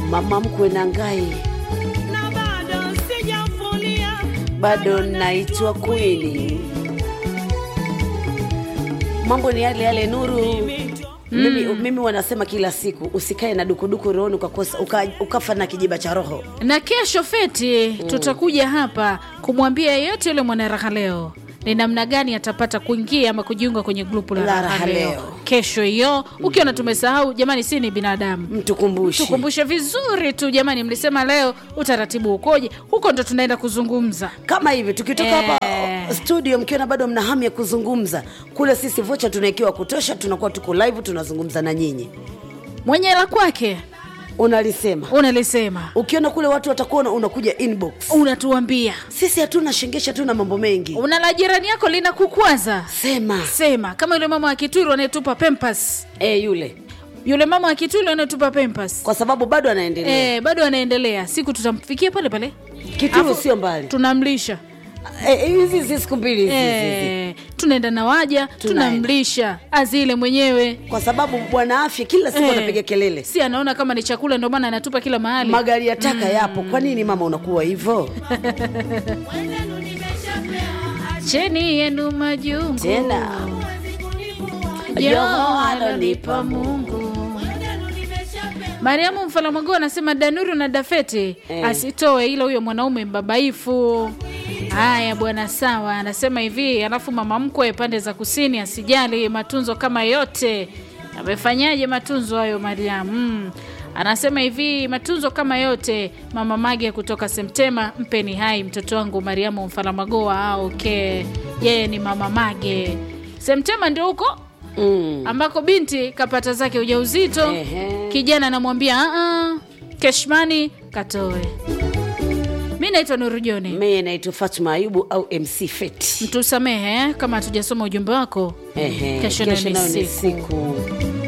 mama mkwe na ngai na bado sijafulia bado naitwa kwini mambo ni yale yale nuru mimi, mimi wanasema kila siku usikae na dukuduku rohoni ukakosa uka, ukafa na kijiba cha roho na kesho feti tutakuja hapa kumwambia yeyote yule mwanaraha leo ni namna gani atapata kuingia ama kujiunga kwenye grupu la La raha Raha leo Leo. kesho hiyo ukiona tumesahau jamani si ni binadamu mtukumbushi tukumbushe vizuri tu jamani mlisema leo utaratibu ukoje huko ndo tunaenda kuzungumza kama hivi tukitoka Eh. hapa studio mkiona bado mna hamu ya kuzungumza kule sisi vocha tunaikiwa kutosha tunakuwa tuko live tunazungumza na nyinyi mwenye la kwake unalisema unalisema ukiona kule watu watakuona unakuja inbox unatuambia sisi hatuna shengesha hatuna mambo mengi una la jirani yako lina kukwaza sema sema kama yule mama wa kituru anayetupa pempas e, yule yule mama wa kituru anayetupa pempas kwa sababu bado anaendelea Eh, bado anaendelea siku tutamfikia pale pale kituru Afu- sio mbali tunamlisha Eh, hizi hizi siku mbili hizi hizi, hizi. Eh, tunaenda na waja tunamlisha azile mwenyewe kwa sababu bwana afya kila siku Eh, anapiga kelele si anaona kama ni chakula ndio maana anatupa kila mahali magari ya taka yapo kwa nini mama unakuwa hivyo cheni yenu majungu tena Joho alonipa Mungu. Mariamu Mfalamago anasema Danuru na Dafeti Eh. asitoe, ila huyo mwanaume mbabaifu. Haya bwana, sawa. Anasema hivi, alafu mama mkwe pande za kusini asijali matunzo kama yote. Amefanyaje matunzo hayo Mariamu? Mm. Anasema hivi, matunzo kama yote. Mama Mage kutoka Semtema, mpeni hai mtoto wangu Mariamu Mfalamagoa. Ah, okay, yeye ni mama Mage. Semtema ndio huko mm. ambako binti kapata zake ujauzito Ehe. kijana anamwambia "Ah, keshmani katoe mi naitwa nuru joni mie naitwa fatma ayubu au mc fet mtusamehe eh, kama hatujasoma ujumbe wako Ehe, Kesho nayo ni nayo ni siku. siku